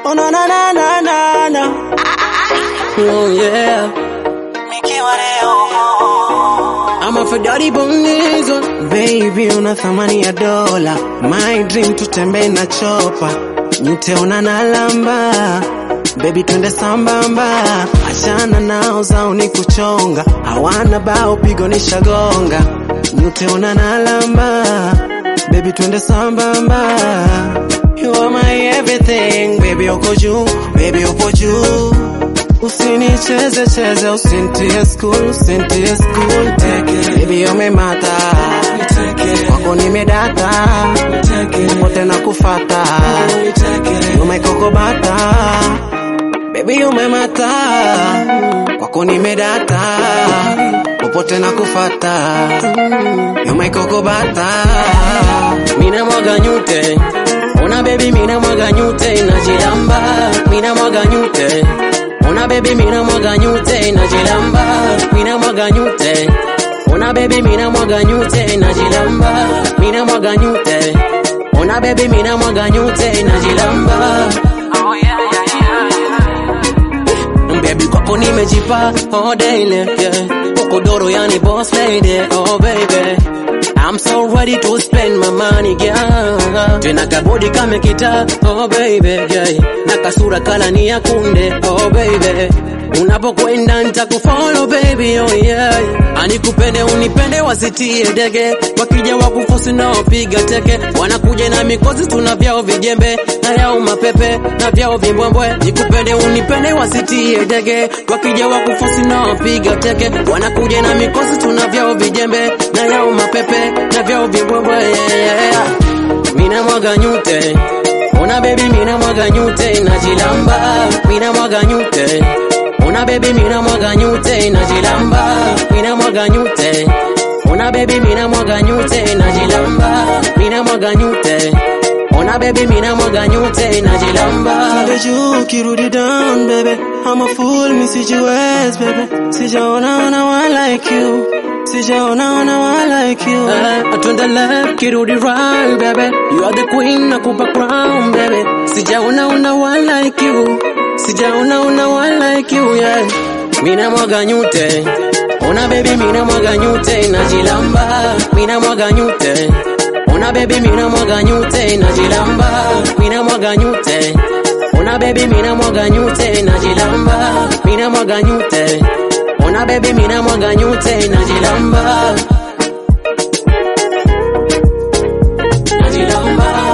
Oh na na na na na na. Oh yeah. Nikiwa leo I'm a Fedari Bonizo. Baby, una thamani ya dola. My dream tutembee na chopa. Niteona na lamba. Baby twende sambamba. Achana nao zao ni kuchonga. Hawana bao pigo ni shagonga. Niteona na lamba. Baby twende sambamba. You are my everything. Baby uko juu. Baby upo juu. Usinicheze cheze, usinitie school, usinitie school. Baby umemata, kwako nimedata, popote na kufata, umekokobata. Baby umemata, kwako nimedata, popote na kufata, umekokobata. Mina mwaga nyute, ona baby mina mwaga nyute, najilamba, mina mwaga nyute Ona baby mina mwaga nyute najilamba, mina mwaga nyute. Ona baby mina mwaga nyute najilamba, mina mwaga nyute. Ona baby mina mwaga nyute najilamba. Oh yeah yeah yeah yeah Baby kwako nimejipa all daily, yeah. Uko doro yani boss lady, oh baby. I'm so ready to spend my money, yeah. Tena kabodi kame kita, oh baby, yeah. Na kasura kala ni ya kunde, oh baby. Unapokwenda nitakufollow baby, oh yeah. Anikupende unipende wasitie dege, wakija wakufosi nao piga teke, wanakuja na mikozi tuna vyao vijembe, na yao mapepe na vyao vimbwembwe. Nikupende unipende wasitie dege, wakija wakufosi nao piga teke, wanakuja na mikozi tuna vyao vijembe, na yao mapepe na vyao vimbwembwe. Yeah, yeah. Mina mwaga nyute, ona baby, mina mwaga nyute, najilamba, mina mwaga nyute Ona baby mina mwaga nyute najilamba, mina mwaga nyute. Ona baby mina mwaga nyute najilamba, mina mwaga nyute. Ona baby mina mwaga nyute najilamba. Pale juu kirudi down baby, I'm a fool mi sijiwezi baby. Sijaona ona one like you. Sijaona ona one like you. Uh, twende left kirudi right baby. You are the queen nakupa crown baby. Sijaona ona one like you. Sijaona una one like you yeah. Mina mwaga nyute Ona baby mina mwaga nyute najilamba Mina mwaga nyute Ona baby mina mwaga nyute najilamba Mina mwaga nyute Ona baby mina mwaga nyute najilamba Mina mwaga nyute Ona baby mina mwaga nyute najilamba Najilamba